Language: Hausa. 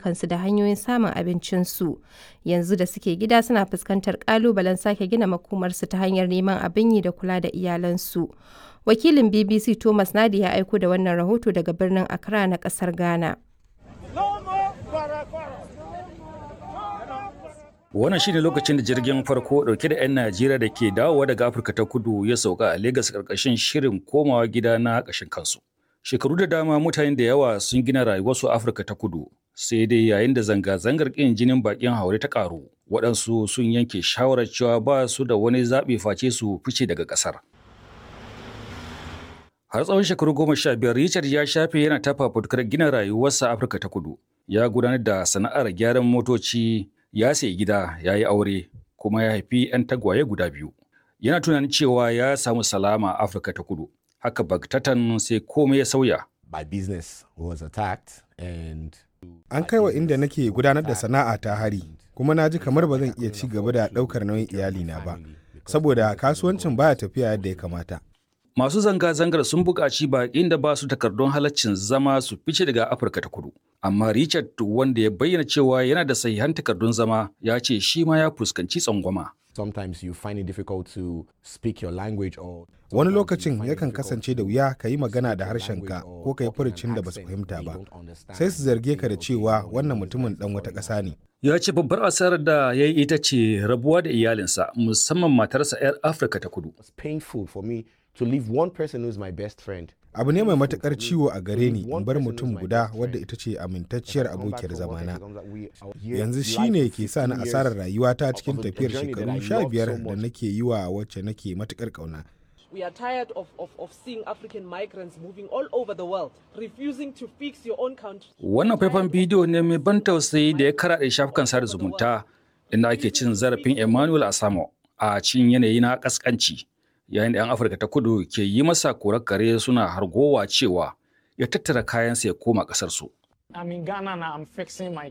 ayyukansu da hanyoyin samun abincinsu. Yanzu da suke gida suna fuskantar ƙalubalen sake gina makomarsu ta hanyar neman abin yi da kula da iyalansu. Wakilin BBC Thomas Nadi ya aiko da wannan rahoto daga birnin Accra na ƙasar Ghana. Wannan shine lokacin da jirgin farko dauke da 'yan Najeriya da ke dawowa daga Afirka ta kudu ya sauka a Legas karkashin shirin komawa gida na ƙashin kansu. Shekaru da dama mutane da yawa sun gina rayuwarsu a Afirka ta kudu, sai dai yayin da zanga-zangar ƙin jinin baƙin haure ta ƙaru, waɗansu sun yanke shawarar cewa ba su da wani zaɓi face su fice daga ƙasar. Har tsawon shekaru goma sha biyar Richard ya shafe yana tafa fitukar gina rayuwarsa a Afirka ta kudu. Ya gudanar da sana'ar gyaran motoci, ya sayi gida, ya yi aure, kuma ya haifi 'yan tagwaye guda biyu. Yana tunanin cewa ya samu salama a Afirka ta kudu. Haka bagtatan sai komai ya sauya. My business was attacked and An kai wa inda nake gudanar da sana'a ta hari, kuma na ji kamar ba zan iya ci gaba da ɗaukar nauyin iyalina ba, saboda kasuwancin baya tafiya yadda ya kamata. Masu zanga-zangar sun buƙaci baƙin da ba su takardun halaccin zama su fice daga Afirka ta kudu. Amma Richard wanda ya bayyana cewa yana da sahihan takardun zama ya ce shi ma ya fuskanci tsangwama. sometimes you find it difficult to speak your language or Wani lokacin yakan kasance da wuya ka yi magana da harshenka ko ka yi furucin da ba su fahimta ba. Sai su zarge ka da cewa wannan mutumin ɗan wata ƙasa ne. Ya ce babbar asarar da ya yi ita ce rabuwa da iyalinsa musamman matarsa 'yar Afirka ta kudu. it's painful for me to leave one person who's my best friend Abu ne mai matuƙar ciwo a gare ni in bar mutum guda wadda ita ce amintacciyar abokiyar zamana. Yanzu shi ne ke sa ni asarar rayuwata cikin tafiyar shekaru sha biyar da nake yi wa wacce nake matuƙar ƙauna. We are tired of, of, of seeing African migrants moving all over the world, refusing to fix your own country. Wannan faifan bidiyo ne mai ban tausayi da ya karaɗe shafukan sada zumunta inda ake cin zarafin Emmanuel Asamo a cikin yanayi na ƙasƙanci. Yayin da 'yan Afirka ta kudu ke yi masa korar kare suna hargowa cewa ya tattara kayansa ya koma ƙasarsu. I'm in Ghana now. I'm fixing my